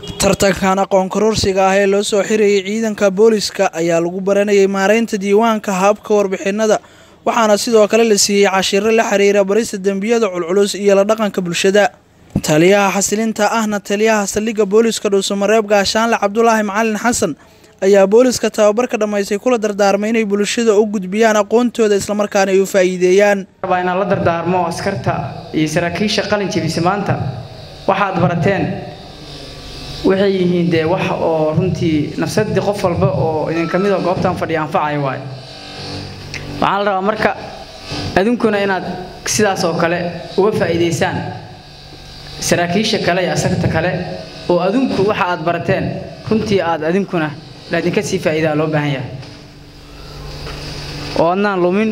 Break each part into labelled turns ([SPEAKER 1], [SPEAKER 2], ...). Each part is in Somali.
[SPEAKER 1] tartankan aqoon kororsiga ah ee loo soo xirayay ciidanka booliska ayaa lagu baranayay maareynta diiwaanka habka warbixinada waxaana sidoo kale la siiyey cashiro la xiriira barista dembiyada culculus iyo la dhaqanka bulshada taliyaha xasilinta ahna taliyaha saldhigga booliska dhuusamareeb gaashaanle cabdulaahi macalin xasan ayaa booliska tababarka dhammaystay kula dardaarmay inay bulshada u gudbiyaan aqoontooda islamarkaana ay u faa'iideeyaan
[SPEAKER 2] rabaa inaan la dardaarmo askarta iyo saraakiisha qalin jebisa maanta waxaad barateen waxay yihiin dee wax oo runtii nafsadii qof walba oo idinka mida goobtan fadhiya anfacaya waayo waxaa la rabaa marka adinkuna inaad sidaas oo kale uga faa'iidaysaan saraakiisha kale iyo askarta kale oo adinku waxa aad barateen runtii aad adinkuna laadinka sii faa'iidaa loo baahan yahay oo adnaan lumin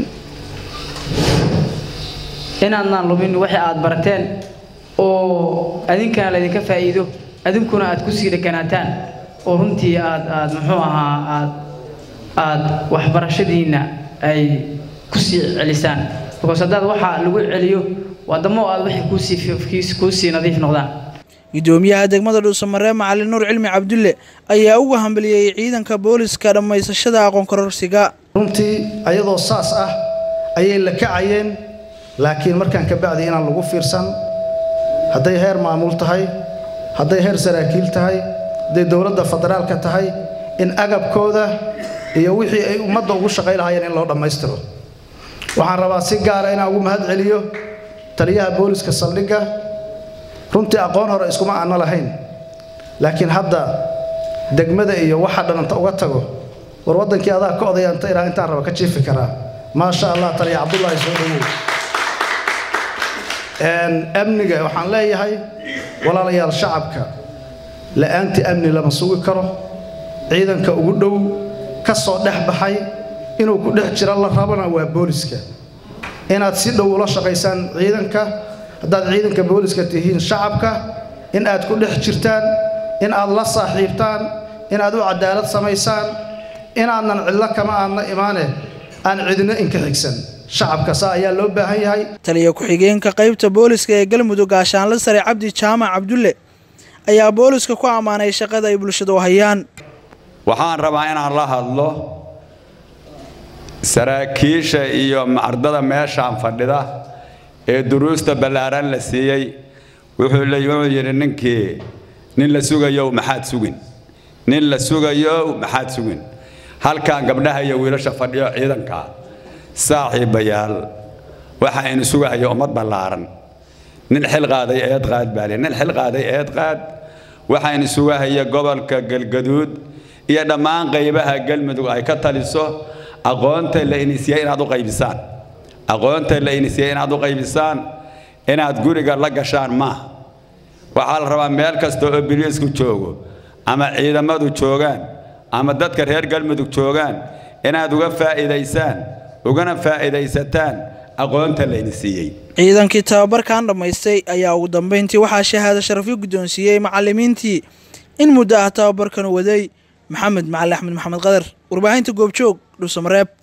[SPEAKER 2] inaadnaan lumin wixii aad barateen oo adinkana laydinka faa'iido adinkuna aad kusii dheganaataan oo runtii aad aad muxuu ahaa aad aad waxbarashadiinna ay kusii celisaan because haddaad waxaa lagu celiyo waadamo aad waxay kuusii kuusii nadiif noqdaan
[SPEAKER 1] gudoomiyaha degmada dhuusamareeb macalin nuur cilmi cabdulle ayaa uga hambaliyey ciidanka booliska dhammaysashada aqoon kororsiga
[SPEAKER 3] runtii ayadoo saas ah ayay la kacayeen laakiin markaan ka bacdi inaan lagu fiirsan hadday heer maamul tahay hadday heer saraakiil tahay hadday dowladda federaalka tahay in agabkooda iyo wixii ay ummadda ugu shaqay lahaayeen in loo dhammaystiro waxaan rabaa si gaara inaan ugu mahad celiyo taliyaha booliska saldhigga runtii aqoon hore iskuma aanna lahayn laakiin hadda degmada iyo waxa dhananta uga tago war waddankii adaa ka odayaanta ilaa intaan raba ka jiifi karaa maasha allah taliya cabdullaahi soo dhawow amniga waxaan leeyahay walaalayaal shacabka la'aantii amni lama sugi karo ciidanka ugu dhow ka soo dhex baxay inuu ku dhex jira la rabana waa booliska inaad si dhow ula shaqaysaan ciidanka haddaad ciidanka booliska tihiin shacabka in aad ku dhex jirtaan in aad la saaxiibtaan inaad u cadaalad samaysaan inaadnan cidlo kama aadna imaane aan cidino inka xigsan shacabka saa ayaa loo baahan yahay
[SPEAKER 1] taliya ku-xigeenka qaybta booliska ee galmudug gaashaanle sare cabdi jaamac cabdulle ayaa booliska ku ammaanay shaqada ay bulshadu hayaan
[SPEAKER 4] waxaan rabaa inaan la hadlo saraakiisha iyo ardada meeshaan fadhida ee duruusta ballaaran la siiyey wuxuu yidhi ninkii nin la sugayow maxaad sugin nin la sugayow maxaad sugin halkan gabdhaha iyo wiilasha fadhiyo ciidanka saaxiibayaal waxa aynu sugahaya ummad ballaaran nin xil qaaday eed qaad baale nin xil qaaday eed qaad waxaynu sugahaya gobolka galgaduud iyo dhammaan qaybaha galmudug ay ka taliso aqoonta la inisiyey inaad u qaybisaan aqoonta la inisiyey inaad u qaybisaan inaad guriga la gashaan maaha waxaa la rabaa meel kasta oo biliisku joogo ama ciidamadu joogaan ama dadka reer galmudug joogaan inaad uga faa'iidaysaan ugana faa'iidaysataan aqoonta la inisiiyey
[SPEAKER 1] ciidankii tababarkan dhammaystay ayaa ugu dambeyntii waxaa shahaado sharafyo guddoonsiiyey macallimiintii in muddo ah tababarkan waday maxamed macali axmed maxamed qadar warbaahinta goobjoog dhuusamareeb